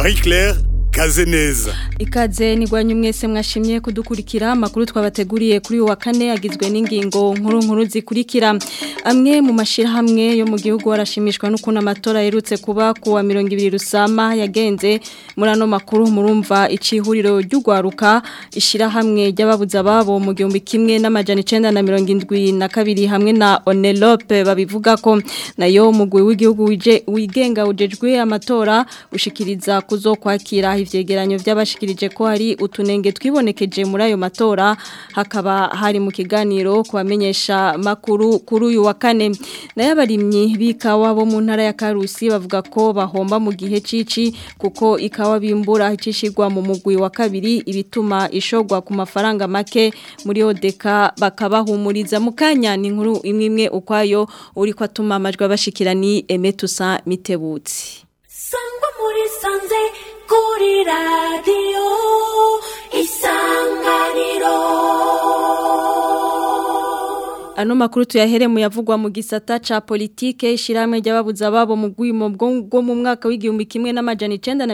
Marie Claire Kazeneza Ikaze nigwanye mwese mwashimye kudukurikira makuru twabateguriye kuri wa kane agizwe n'ingingo nkuru nkuru zikurikira amwe mu mashira hamwe yo mu gihugu arashimishwa n'ukuntu amatora yerutse kuba ku wa 200 rusama yagenze muri ano makuru murumva icihuriro ry'ugwaruka ishira hamwe ry'ababuza babo mu gihumbi kimwe n'amajana 972 hamwe na Onelope babivuga ko nayo mugwi w'igihugu wije wigenga ujejwe amatora ushikiriza kuzokwakira ivyegeranyo by'abashikirije ko hari utunenge twibonekeje muri ayo matora hakaba hari mu kiganiro kubamenyesha makuru kuri uyu wa kane nayo abarimyi b'ikawa bo mu ntara ya Karusi bavuga ko bahomba mu gihe cici kuko ikawa bimbura icishirwa mu mugwi wa kabiri ibituma ishogwa ku mafaranga make muri odeka bakabahumuriza mu kanya ni inkuru imwe imwe ukwayo uri ko atuma amajwi abashikirani Emetusa Mitebutsi sangwa muri sanze kuri radiyo isanganiro Ano makuru tuyahere mu yavugwa mu gisata ca politike ishiramwe ry'ababuza babo mu gwimo bwo mu mwaka w'igihumbi kimwe n'amajana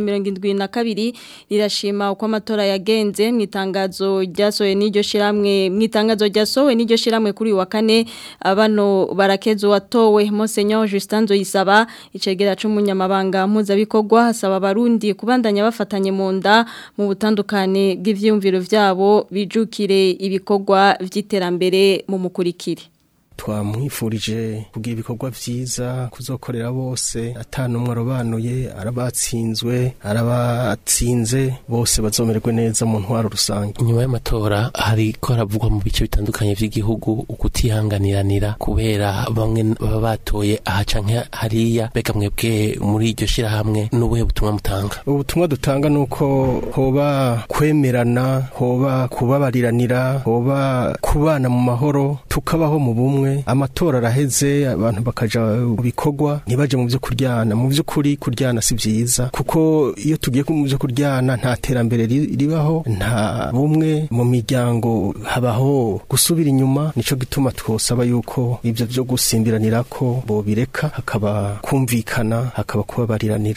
972 rirashima uko amatora yagenze mu itangazo ryasohoye n'iryo shiramwe mu itangazo ryasohowe n'iryo shiramwe kuri wa kane abano barakezo watowe Monseigneur Justin Zoyisaba icegera c'umunyamabanga mpuzabikogwa hasaba abarundi kubandanya bafatanye mu nda mu butandukane bw'ivyumviro vyabo bijukire ibikorwa vy'iterambere mu mukurikire twamwifurije kugira ibikorwa vyiza kuzokorera bose atanumwe arobanuye arabatsinzwe arabatsinze bose bazomererwe neza mu ntwaro rusange inyuma y'amatora hariko haravugwa mu bice bitandukanye vy'igihugu ukutihanganiranira kubera bamwe baba batoye aha canke hariya bega mwebwe muri iryo shirahamwe n'ubuhe butumwa mutanga ubutumwa dutanga nuko hoba kwemerana hoba kubabariranira hoba kubana mu mahoro tukabaho mu bumwe amatora araheze abantu bakaja mu bikorwa ntibaje mu byo kuryana mu by'ukuri kuryana si byiza kuko iyo tugiye mu byo kuryana nta terambere ribaho nta bumwe mu miryango habaho gusubira inyuma nico gituma twosaba yuko ibyo byo gusimbiranira ko bobireka hakaba kumvikana hakaba kubabariranira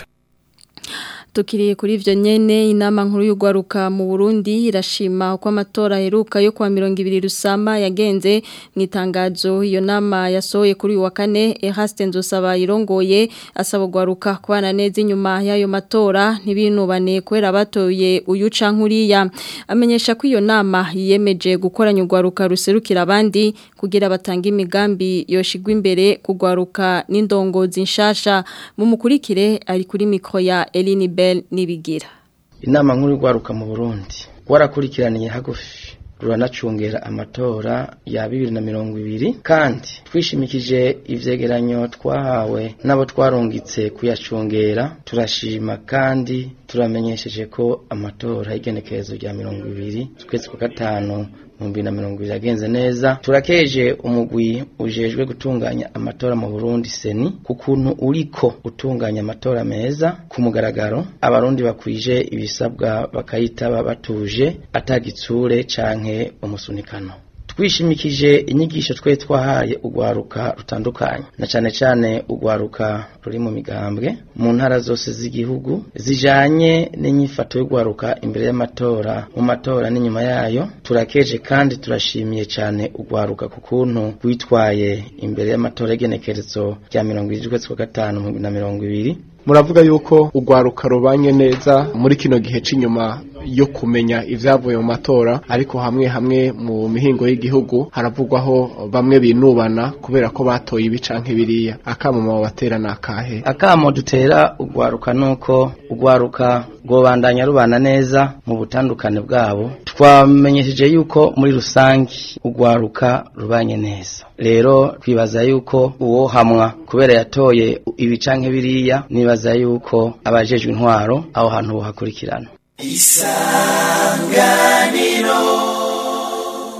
tukiriye kuri ivyo nyene inama nkuru y'ugwaruka mu Burundi irashima uko amatora heruka yo kwa 200 rusama yagenze mu itangazo iyo nama yasohoye kuri uyu wa kane Eraste Nzosaba irongoye asaba ugwaruka kubana neza inyuma y'ayo matora ntibinubane kwera batoye uyu cankuriya amenyesha ko iyo nama yiyemeje gukoranya ugwaruka ruserukira abandi kugira batanga imigambi yoshigwa imbere kugwaruka n'indongozi nshasha mu mukurikire ari kuri mikro ya Eline Bell nibigira inama nkuru y'urwaruka mu Burundi warakurikiraniye hagufi ruranacungera amatora ya bibiri na mirongo ibiri kandi twishimikije ivyegeranyo twahawe n'abo twarungitse kuyacungera turashima kandi turamenyesheje ko amatora y'igenekerezo rya mirongo ibiri twese kwa gatanu mu bibiri na mirongo ibiri yagenze neza turakeje umugwi ujejwe gutunganya amatora mu Burundi seni ku kuntu uriko utunganya amatora meza ku mugaragaro abarundi bakwije ibisabwa bakayitaba batuje atagitsure canke umusunikano twishimikije inyigisho twe twahaye ugwaruka rutandukanye na cane cane ugwaruka ruri mu migambwe mu ntara zose z'igihugu zijanye n'inyifato y'ugwaruka imbere y'amatora mu matora n'inyuma yayo turakeje kandi turashimiye cane ugwaruka ku kuntu witwaye imbere y'amatora y'genekerezo rya mirongo ibiri z'ukwezi kwa gatanu mu bibiri na mirongo ibiri muravuga yuko ugwaruka rubanye neza muri kino gihe c'inyuma yo kumenya ivyavuye mu matora ariko hamwe hamwe mu mihingo y'igihugu haravugwaho bamwe binubana kubera ko batoye ibi canke biriya akamo mu batera nakahe akamo dutera ugwaruka nuko ugwaruka rwobandanya rubana neza mu butandukane bwabo twamenyesheje yuko muri rusangi ugwaruka rubanye neza rero twibaza yuko uwo hamwa kubera yatoye ibi canke biriya nibaza yuko abajejwe intwaro aho hantu bohakurikirana isanganiro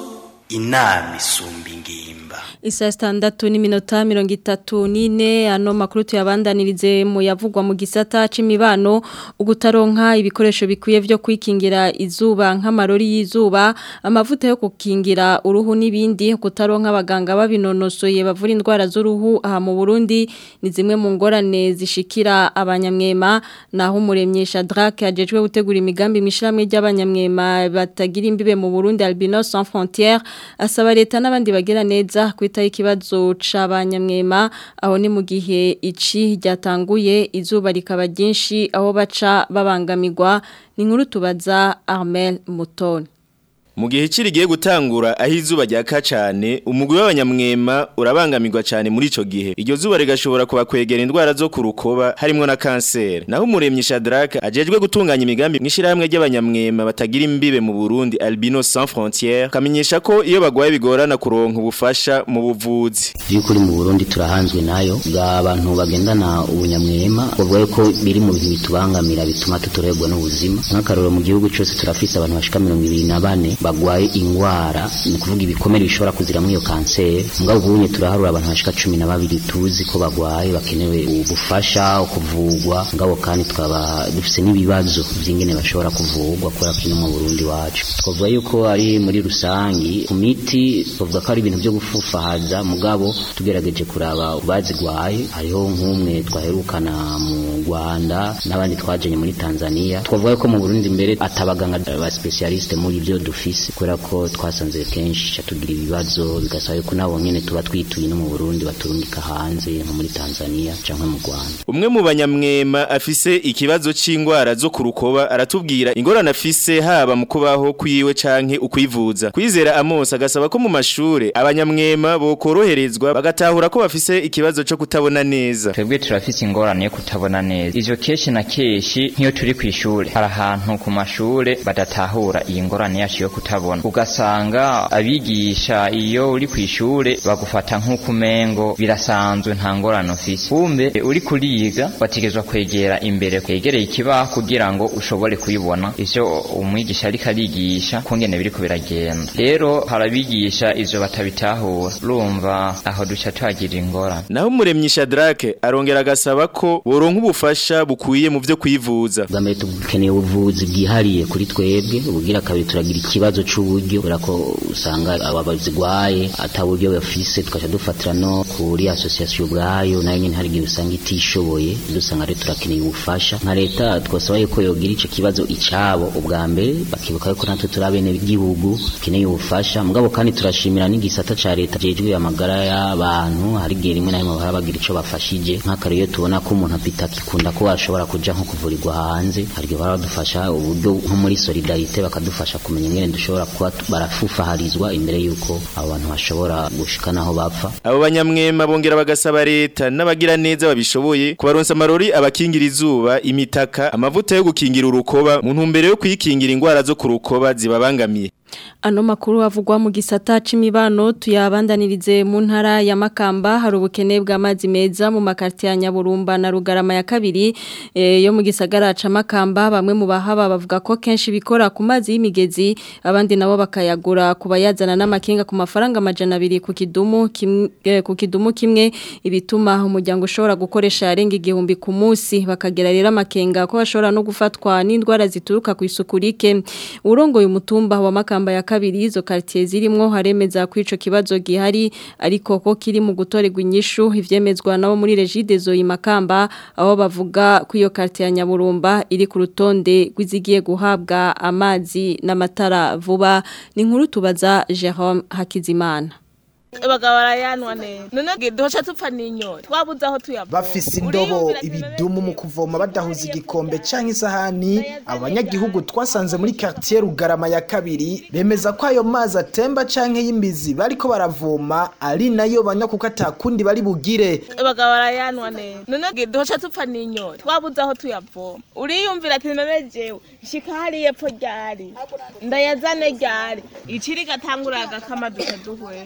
inama isumba ingimba Isa standatu ni minota mirongo itatu nine ano makuru tuyabandanirize mu yavugwa mu gisata c'imibano ugutaronka ibikoresho bikwiye vyo kwikingira izuba nk'amarori y'izuba amavuta yo kukingira uruhu n'ibindi kutaronka abaganga babinonosoye bavura indwara z'uruhu aha mu Burundi ni zimwe mu ngorane zishikira abanyamwema naho umuremyi Shadrack ajejwe gutegura imigambi mishiramwe ry'abanyamwema batagira imbibe mu Burundi Albinos Sans Frontières asaba leta n'abandi bagira neza kwita ikibazo c'abanyamwema aho ni mu gihe ici ryatanguye izuba rikaba ryinshi aho baca babangamirwa ni nkuru tubaza Armel Mutoni Mu gihe kirigiye gutangura aho izuba ryaka cyane umugwi w'abanyamwema urabangamirwa cyane muri ico gihe iryo zuba rigashobora kubakwegera indwara zo ku rukoba harimo na kanseri naho umuremyi Shadrack ajejwe gutunganya imigambi mwishirahamwe ry'abanyamwema batagira imbibe mu Burundi Albino Sans Frontières kamenyesha ko iyo bagwaye bigorana kuronka ubufasha mu buvuzi by'ukuri mu Burundi turahanzwe nayo bwa abantu bagendana ubunyamwema bavuga ko biri mu bintu bitubangamira bituma tutorerwa n'ubuzima nk'akaroro mu gihugu cyose turafise abantu bashika 24 bagwaye ingwara ni kuvuga ibikomere bishobora kuzira muri iyo kanseri mugabo ubunye turaharura abantu bashika 12 tuzi ko bagwaye bakenewe ubufasha kuvugwa ngabo kandi twaba dufise n'ibibazo by'ingene bashobora kuvugwa kubera ko mu Burundi wacu twavuga yuko ari muri rusangi ku miti twavuga ko ari ibintu byo gufufahaza mugabo tugerageje kuraba bazigwaye hariho nk'umwe twaherukana mu Rwanda n'abandi twajanye muri Tanzania twavuga ko mu Burundi mbere atabaganga ba specialiste muri byo dufise kubera ko twasanze kenshi tugira ibibazo bigasaba yuko nabo nyene tuba twituye no mu Burundi baturungika hanze nko muri Tanzania canke mu Rwanda umwe mu banyamwema afise ikibazo c'ingwara zo ku rukoba aratubwira ingorane afise haba mu kubaho kwiwe canke ukwivuza kwizera Amos agasaba ko mu mashure abanyamwema bokoroherezwa bagatahura ko bafise ikibazo co kutabona neza twebwe turafise ingorane yo kutabona neza ivyo keshi na keshi nk'iyo turi kw'ishure hari ahantu ku mashure badatahura iyi ngorane yacu yo kutabona ugasanga abigisha iyo uri kw'ishure bagufata nk'uko umengo birasanzwe nta ngorane ufise kumbe uri kuriga bategezwa kwegera imbere kwegereye ikibaho kugira ngo ushobore kuyibona ivyo umwigisha ariko arigisha kungene biriko biragenda rero harabigisha ivyo batabitahura urumva aho duca tuhagira ingorane naho umuremyi Shadrack arongera agasaba ko boronka ubufasha bukwiye mu vyo kwivuza bwa mbere tukeneye ubuvuzi bwihariye kuri twebwe ubugira kabiri turagira ikibazo c'uburyo kubera ko usanga aba bazigwaye ata buryo bafise tukaca dufatira no kuri association ubwayo nayo nyene hari igihe usanga itishoboye dusanga rero turakeneye ubufasha nka leta twasaba yuko yogira ico kibazo icabo ubwa mbere bakibuka yuko natwe turi abene b'igihugu keneye ubufasha mugabo kandi turashimira n'igisata ca leta jejwe amagara y'abantu hari igihe rimwe na rimwe bahora bagira ico bafashije nk'akare iyo tubona ko umuntu apita akikunda ko ashobora kuja nko kuvurirwa hanze hari igihe bahora badufasha uburyo nko muri solidarite bakadufasha kumenya ingene dushobora kuba barafufaharizwa imbere yuko abo bantu bashobora gushika naho bapfa abo banyamwema bongera bagasaba leta n'abagira neza babishoboye kubaronsa amarori abakingira izuba imitaka amavuta yo gukingira urukoba mu ntumbero yo kwikingira ingwara zo ku rukoba zibabangamiye Ano makuru avugwa mu gisata c'imibano tuyabandanirize mu ntara ya Makamba hari ubukene bw'amazi meza mu makarti ya Nyaburumba na Rugarama ya kabiri e, yo mu gisagara ca Makamba bamwe mu bahaba bavuga ko kenshi bikora ku mazi y'imigezi abandi nabo bakayagura kubayazana n'amakinga ku mafaranga amajana abiri ku kidumu kimwe eh, ku kidumu kimwe ibituma umuryango ushobora gukoresha arenga igihumbi ku munsi bakagera rero amakenga ko bashobora no gufatwa n'indwara zituruka ku isuku rike urongoye umutumba wa Makamba ya kabiri izo quartier zirimwo haremeza ko ico kibazo gihari ariko ko kiri mu gutorerwa inyishu ivyemezwa nabo muri Regide zo Makamba aho bavuga ko iyo quartier ya Nyaburumba iri ku rutonde rw'izigiye guhabwa amazi n'amatara vuba ni nkuru tubaza Jerome Hakizimana abagabo barayanwa neza none duhoca tupfa n'inyota twabuze aho tuyava bafise indobo ibidumu mu kuvoma badahuza igikombe canke isahani abanyagihugu twasanze muri quartier Rugarama ya kabiri bemeza ko ayo mazi atemba canke y'imbizi bariko baravoma ari nayo banywa kuko atakundi bari bugire abagabo barayanwa neza none duhoca tupfa n'inyota twabuze aho tuyavoma uriyumvira ati none jewe shika hariya epfo ryari ndayazane ryari ikiri gatangura agakama duka duhwera tubwire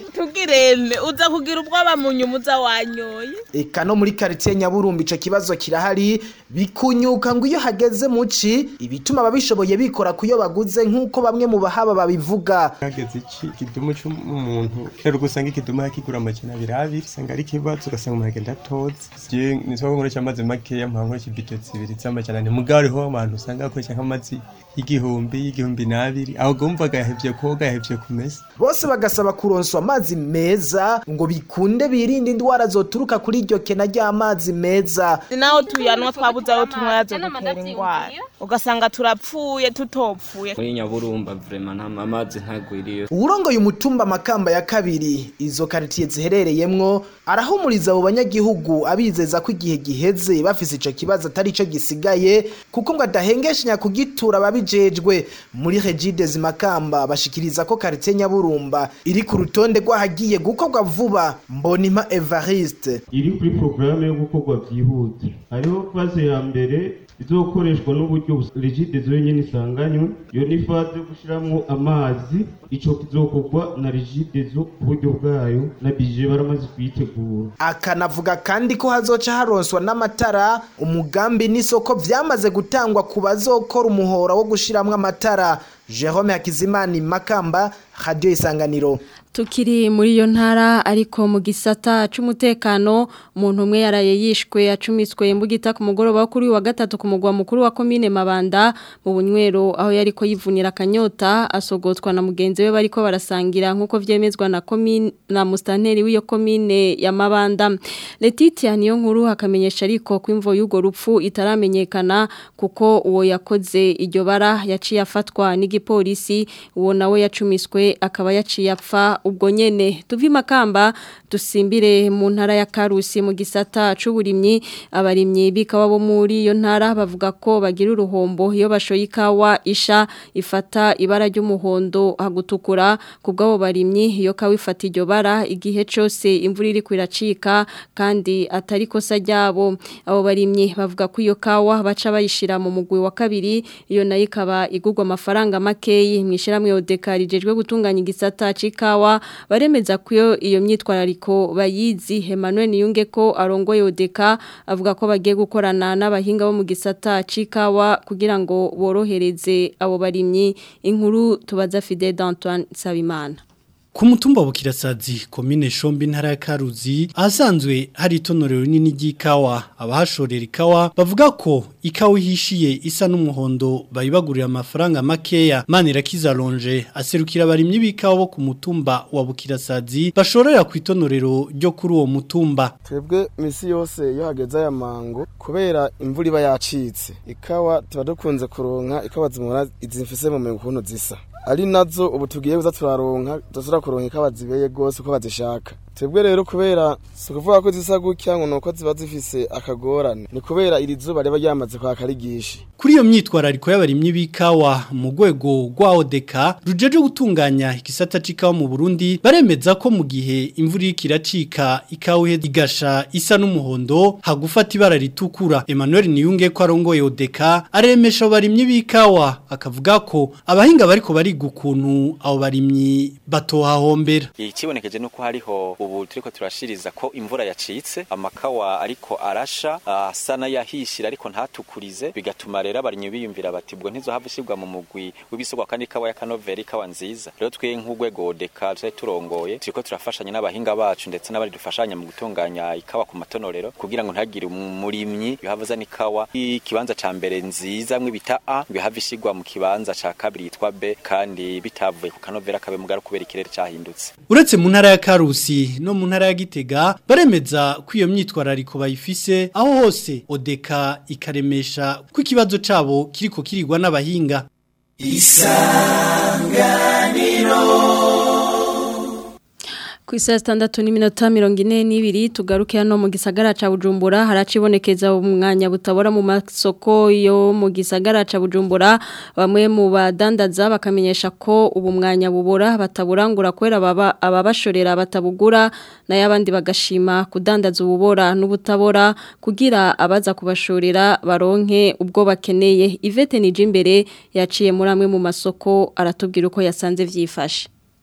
irene uza kugira ubwoba mu nyuma uza wanyoye eka no muri quartier Nyaburumbi ico kibazo kirahari bikunyuka ngo iyo hageze muci ibituma ababishoboye bikora kuyo baguze nkuko bamwe mu bahaba babivuga hageze iki kidumu cy'umuntu rero gusanga ikidumu yakigura amajana abiri abiri usanga ari ikibazo ugasanga umuntu agenda atoze je nitwa ngo nkoresha amazi makeya mpanga nkoresha ibido zibiri z'amajana ane mugabo hariho abantu usanga bakoresha nk'amazi y'igihumbi y'igihumbi n'abiri aho gumva gahevye koga gahevye kumesa bose bagasaba kuronswa amazi meza ngo bikunde birinde indwara zoturuka kuri iryo kena ry'amazi meza naho tuyanwa twabuze aho tunywa zo gutera indwara ugasanga turapfuye tutopfuye muri nyaburumba vrema nta amazi ntagwiriye uwurongoye umutumba makamba ya kabiri izo karitiye ziherereyemwo arahumuriza abo banyagihugu abizeza ko igihe giheze bafise ico kibazo atari ico gisigaye kuko ngo adahengeshanya kugitura ababijejwe muri regides makamba bashikiriza ko karitiye nyaburumba iri ku rutonde rw'ahagiye gukorwa vuba mbonima evariste iri kuri porogaramu yo gukorwa byihuta hariho faze ya mbere izokoreshwa n'uburyo rigide zonyine isanganywe iyo ni faze yo gushyiramo amazi ico kizokorwa na rigide zo ku buryo bwayo na bije baramaze kuyitegura akanavuga kandi ko hazoca haronswa n'amatara umugambi n'isoko vyamaze gutangwa ku bazokora umuhora wo gushiramwo amatara Jerome Hakizimana Makamba Radio Isanganiro Tukiri muri iyo ntara ariko mu gisata c'umutekano umuntu umwe yaraye yishwe acumiswe imbugita ku mugoroba kuri wa gatatu ku mugwa mukuru wa commune Mabanda mu bunywero aho yariko yivunira akanyota asogotwa na mugenzi we bariko barasangira nkuko vyemezwa na commune na mustanteri w'iyo commune ya Mabanda Letitia niyo nkuru hakamenyesha ariko ko imvo y'ugo rupfu itaramenyekana kuko uwo yakoze iryo bara yaciye afatwa n'igipolisi uwo nawe yacumiswe akaba yaciye apfa ubwo nyene tuvi makamba dusimbire mu ntara ya Karusi mu gisata c'uburimyi abarimyi bikawa bo muri iyo ntara bavuga ko bagira uruhombo iyo bashoye ikawa isha ifata ibara ry'umuhondo hagutukura kubwabo barimyi iyo kawa ifata iryo bara igihe cose imvura iri kwiracika kandi atari kosa ryabo abo barimyi bavuga ko iyo kawa baca bayishira mu mugwi wa kabiri iyo nayo ikaba igurwa amafaranga makeyi mwishiramwe odeka rijejwe gutunganya igisata c'ikawa baremeza ko iyo myitwarariko bayizi Emmanuel Niyunge ko arongoye odeka avuga ko bagiye gukorana n'abahinga bo mu gisata c'ikawa kugira ngo borohereze abo barimyi inkuru tubaza Fidel d'Antoine Sabimana Ku mutumba bukirasazi komine shombi ntara ya Karuzi ahasanzwe hari itonorero rinini ry'ikawa abahashorera ikawa bavuga ko ikawa ihishiye isa n'umuhondo bayibagurira amafaranga makeya Manirakiza Longe aserukira abarimyi b'ikawa bo ku mutumba wa bukirasazi bashorera ku itonorero ryo kuri uwo mutumba twebwe misi yose iyo hageze aya mango kubera imvura iba yacitse ikawa tuba dukunze kuronka ikawa zimura izimfise mu mengo ukuntu zisa ari nazo ubu tugiye kuza turaronka tuzura kuronka ikawa zibeye gose uko bazishaka twebwe rero kubera si ukuvuga ko zisa gutya ngo nuko ziba zifise akagorane ni kubera iri zuba riba ryamaze kwaka rigishi kuri iyo myitwarariko y'abarimyi b'ikawa mu rwego rwa odeka rujeje gutunganya igisata c'ikawa mu Burundi baremeza ko mu gihe imvura iriko iracika ikawa igasha isa n'umuhondo hagufata ibara ritukura Emmanuel Niyunge ko arongoye odeka aremesha abarimyi b'ikawa akavuga ko abahinga bariko bariga ukuntu abo barimyi batohahombera ikibonekeje nuko hariho ubu turiko turashiriza ko imvura yacitse amakawa ariko arasha asa n'ayahishira ariko ntatukurize bigatuma rero abarimyi biyumvira bati ubwo ntizohava ishirwa mu mugwi w'ibisogwa kandi ikawa ya kanoveri ikawa nziza rero twe nk'urwego odeka turi turongoye turiko turafashanya n'abahinga bacu ndetse n'abari dufashanya mu gutunganya ikawa ku matonorero kugira ngo ntagire umurimyi yohava azana ikawa ikibanza ca mbere nziza mwe bita A yohava ishirwa mu kibanza ca kabiri yitwa B kandi bitavuye ku kanoveri akabe mugara kubera ikirere cahindutse uretse mu ntara ya Karusi no mu ntara ya Gitega baremeza ko iyo myitwarariko bayifise aho hose odeka ikaremesha ko ikibazo cabo kiriko kirigwa n'abahinga isanganiro ku isa sitandatu n'iminota mirongo ine n'ibiri tugaruke hano mu gisagara ca bujumbura haracibonekeza umwanya butabora mu masoko yo mu gisagara ca bujumbura bamwe mu badandaza bakamenyesha ko ubu mwanya bubura bataburangura kubera ababashorera batabugura nayo abandi bagashima kudandaza ububora n'ubutabora kugira abaza kubashorera baronke ubwo bakeneye ivete nije imbere yaciye muri amwe mu masoko aratubwira uko yasanze vyifashe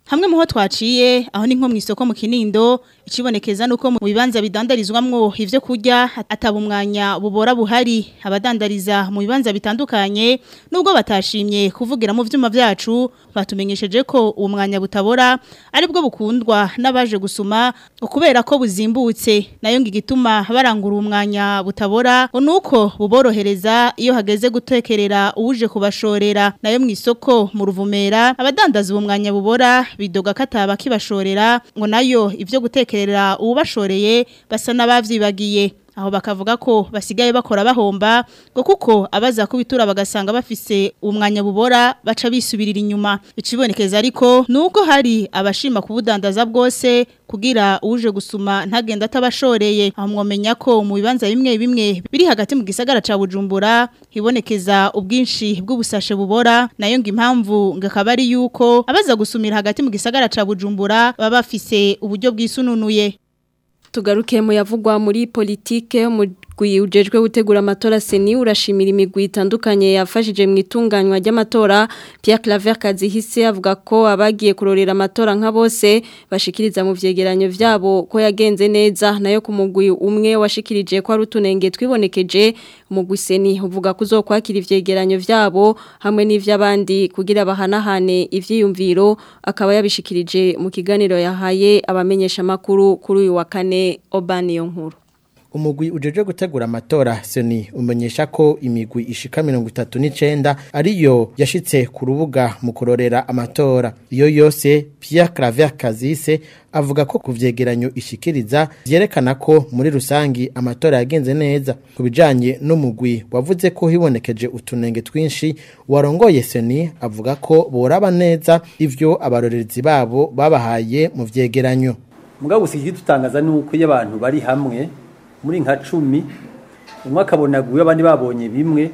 hamwe muho twaciye aho ni nko mu isoko mu Kinindo ikibonekeza nuko mu bibanza bidandarizwamwo ivyo kurya ataba umwanya bubora buhari abadandariza mu bibanza bitandukanye nubwo batashimye kuvugira mu vyuma vyacu batumenyesheje ko uwo mwanya butabora aribwo bukundwa n'abaje gusuma ukubera ko buzimbutse nayo ngigituma barangura umwanya butabora nuko buborohereza iyo hageze gutekerera uwuje kubashorera nayo mu isoko mu ruvumera abadandaza uwo mwanya bubora bidoga kataba kibashorera ngo nayo ivyo gutekerera uwubashoreye basa n'abavyibagiye aho bakavuga ko basigaye bakora bahomba ngo kuko abaza kubitura bagasanga bafise umwanya bubora baca bisubirira inyuma ikibonekeza ariko nuko hari abashima kubudandaza bwose kugira uje gusuma ntagenda atabashoreye aho mwomenya ko mu bibanza bimwe bimwe biri hagati mu gisagara ca Bujumbura hibonekeza ubwinshi bw'ubusashe bubora nayo ngo impamvu ngakaba ari yuko abaza gusumira hagati mu gisagara ca Bujumbura baba bafise uburyo bwisununuye tugaruke mu yavugwa muri politike umugwi ujejwe gutegura amatora seni urashimira imigwi itandukanye yafashije mu itunganywa ry'amatora Pierre Claver Kazihise avuga ko abagiye kurorera amatora nka bose bashikiriza mu vyegeranyo vyabo ko yagenze neza nayo ku mugwi umwe washikirije ko ari utunenge twibonekeje umugwi seni uvuga ko uzokwakira ivyegeranyo vyabo hamwe n'ivy'abandi kugira bahanahane ivyiyumviro akaba yabishikirije mu kiganiro yahaye abamenyesha makuru kuri uyu wa kane Obani nkuru umugwi ujeje gutegura amatora seni umenyesha ko imigwi ishika mirongo itatu n'icenda ariyo yashitse ku rubuga mu kurorera amatora iyo yose Pierre Claver Kazise avuga ko ku vyegeranyo ishikiriza vyerekana ko muri rusangi amatora yagenze neza ku bijanye n'umugwi wavuze ko hibonekeje utunenge twinshi warongoye seni avuga ko boraba neza ivyo abarorerezi babo babahaye mu vyegeranyo mugabo usigi dutangaza nuko iyo abantu bari hamwe muri nka cumi umwe akabona guye abandi babonye bimwe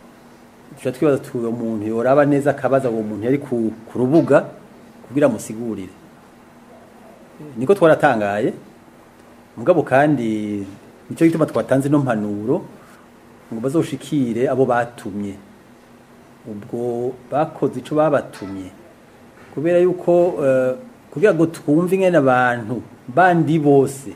tuca twibaza tuyo umuntu yoraba neza akabaza uwo muntu yari ku rubuga kugira musigurire niko twaratangaye mugabo kandi nicyo gituma twatanze no mpanuro ngo bazoshikire abo batumye ubwo bakoze ico babatumye kubera yuko kugira ngo twumve ingene abantu bandi bose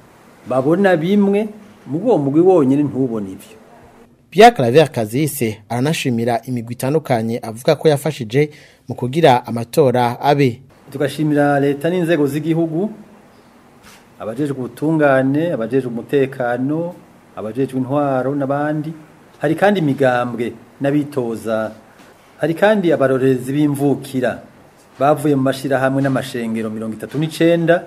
babona bimwe mu uwo mugwi wonyine ntubone ivyo Pierre Claver Kazise aranashimira imigwi itandukanye avuga ko yafashije mu kugira amatora abe tugashimira leta n'inzego z'igihugu abajejwe ubutungane abajejwe umutekano abajejwe intwaro n'abandi hari kandi imigambwe n'abitoza hari kandi abarorerezi b'imvukira bavuye mu mashirahamwe n'amashengero mirongo itatu n'icenda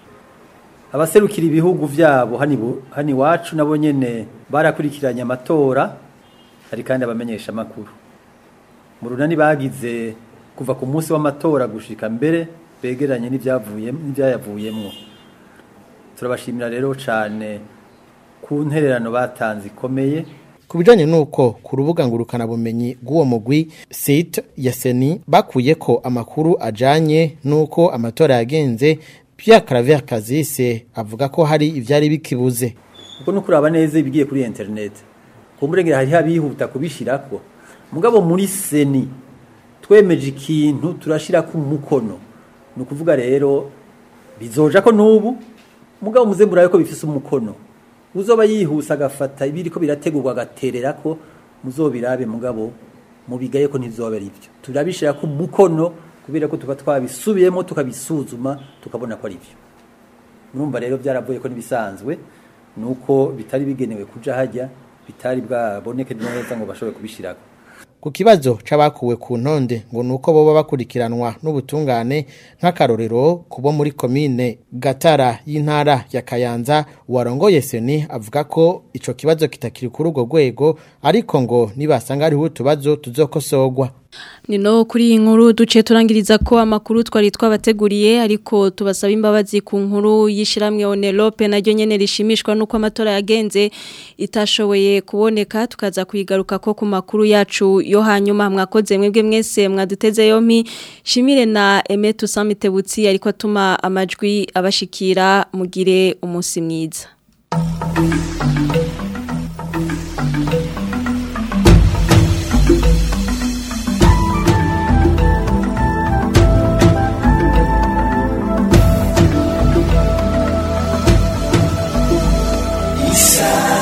abaserukira ibihugu vyabo hani iwacu nabo nyene barakurikiranye amatora hari kandi abamenyesha amakuru mu runani bagize kuva ku munsi w'amatora gushika mbere begeranye n'ivyayavuyemwo turabashimira rero cane ku ntererano batanze ikomeye ku bijanye nuko ku rubuga ngurukana bumenyi bw'uwo mugwi site ya seni bakuye ko amakuru ajanye nuko amatora yagenze Pierre Claver Kazise avuga ko hari ivyari bikibuze uko nukuraba neza ibigiye kuri internet kumurengera hari habihuta kubishirako mugabo muri seni twemeje ikintu turashira ku mukono nukuvuga rero bizoja ko nubu mugabo muze murabe ko bifise umukono uzoba yihusa agafata ibiriko birategurwa agaterera ko muzobirabe mugabo mubigaye ko ntizobera ivyo turabishira ku mukono kubera ko tuba twabisubiyemo tukabisuzuma tukabona ko ari byo murumva rero byaravuye ko nibisanzwe nuko bitari bigenewe kuja hajya bitari bwaboneke neza ngo bashobore kubishirako ku kibazo c'abakuwe ku ntonde ngo nuko boba bakurikiranwa n'ubutungane nk'akarorero kubo muri komine Gatara y'intara ya Kayanza warongoye seni avuga ko ico kibazo kitakiri kuri urwo rwego ariko ngo nibasanga hariho utubazo tuzokosogwa Nino kuri iyi nkuru duce turangiriza ko amakuru twari twabateguriye ariko tubasaba imbabazi ku nkuru yishiramwe Onelope naryo nyene rishimishwa nuko amatora yagenze itashoboye kuboneka tukaza kuyigaruka ko ku makuru yacu yo hanyuma mwakoze mwebwe mwese mwaduteze yompi shimire na Emetu Samitebutsi ariko atuma amajwi abashikira mugire umunsi mwiza